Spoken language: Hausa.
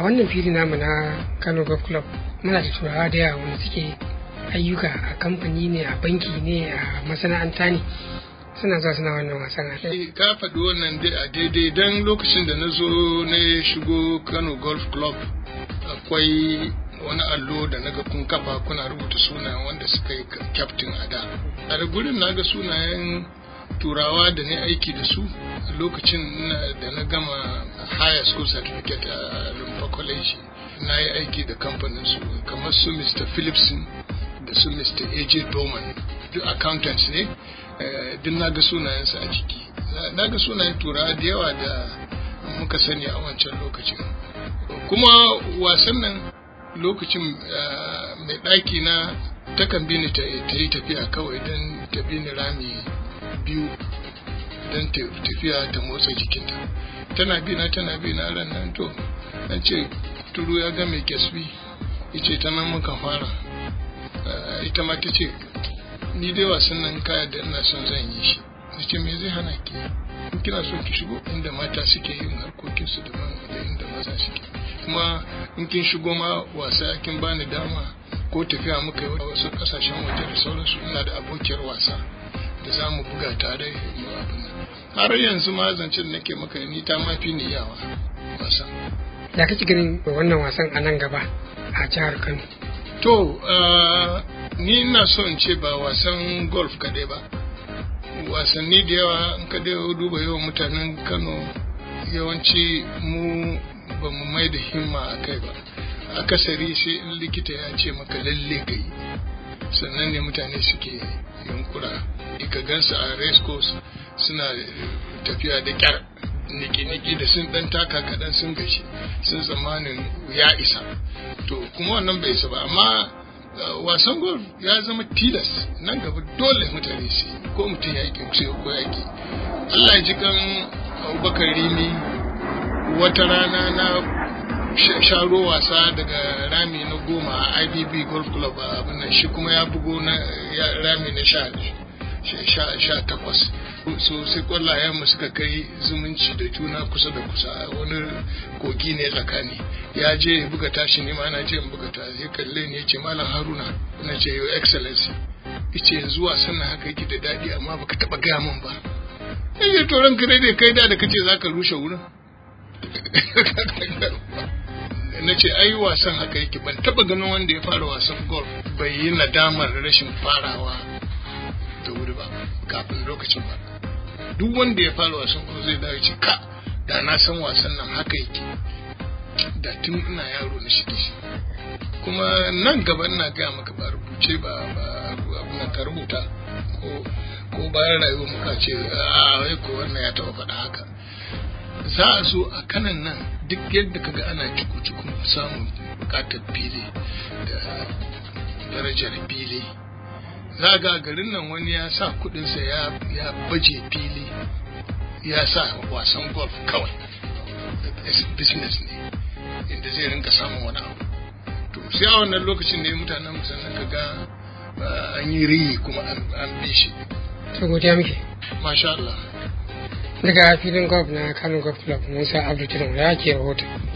wannan fili namu na kano golf club muna da turawa da yawa wanda suke ayyuka a kamfani ne a banki ne a masana'anta ne suna zuwa suna wannan wasan ka faɗi wannan a daidai don lokacin da na zo na shigo kano golf club akwai wani allo da naga kun kafa kuna rubuta sunayen wanda suka yi kyaftin a da a da gurin naga sunayen turawa da ne aiki da su a lokacin da na gama higher school certificate a lumfa college na yi aiki da kamfanin su kamar su mr philipson da su mr aj doman duk accountants ne duk na ga sunayensu a ciki na ga sunayen turawa da yawa da muka sani a wancan lokacin kuma wasan nan lokacin mai ɗaki na takan bi ni ta yi tafiya kawai don ta bi ni rami biyu don tafiya ta motsa jikinta tana bi na tana bi na ran nan to an ce turu ya ga mai kyasbi ce ta nan muka fara ita ma ta ce ni dai wasan nan kaya da ina son zan yi shi ta ce me zai hana ki in kina so ki shigo inda mata suke yin harkokinsu daban da inda maza suke kuma in kin shigo ma wasa kin bani dama ko tafiya muka yi wasu kasashen waje da sauransu ina da abokiyar wasa da za mu buga tare mu abin har yanzu ma zancen nake maka ni ta mafi ni yawa wasa ya kake ganin wannan wasan a nan gaba a jihar kano to ni ina so in ce ba wasan golf kadai ba wasanni da yawa in ka duba yawan mutanen kano yawanci mu ba mu mai da himma a kai ba akasari sai in likita ya ce maka lalle ka yi sannan ne mutane suke yunkura ka gansu a race course suna tafiya da kyar niki-niki da sun dan taka kaɗan sun gashi sun tsammanin ya isa to kuma wannan bai isa ba amma wasan golf ya zama tilas nan gaba dole mutane su ko mutum ya yi ko ya ki Allah ya ji kan abubakar rimi wata rana na sharo wasa daga rami na goma a ibb golf club a abin shi kuma ya bugo na rami na sha takwas so sai kwallayen mu suka kai zumunci da juna kusa da kusa wani kogi ne tsakani ya je ya buga tashi ne ma na je in buga ta ya kalle ne ya ce malam haruna na ce your excellency yace yanzu wasan nan haka yake da daɗi amma baka taɓa gaya min ba yace to ranka dai kai da da kace zaka rushe wurin na ce ai wasan haka yake ban taba ganin wanda ya fara wasan golf bai yi nadamar rashin farawa da wuri ba kafin lokacin ba duk wanda ya fara wasan golf zai dawo ce ka da na san wasan nan haka yake da tun ina yaro na shige shi kuma nan gaba ina gaya maka ba rubuce ba ba ka rubuta ko ko bayan rayuwa muka ce a wai ko wannan ya taba faɗa haka za a zo a kanan nan duk yadda kaga ana ciku-cikun samun bukatar fili da darajar fili za ga garin nan wani ya sa kudinsa ya baje fili ya sa wasan golf kawai business ne inda zai rinka samun wani abu to sai a wannan lokacin ne mutanen musamman ka ga an yi riyi kuma an bi shi to godiya muke masha Allah daga filin golf na kano golf club musa abdul ya ke rahoton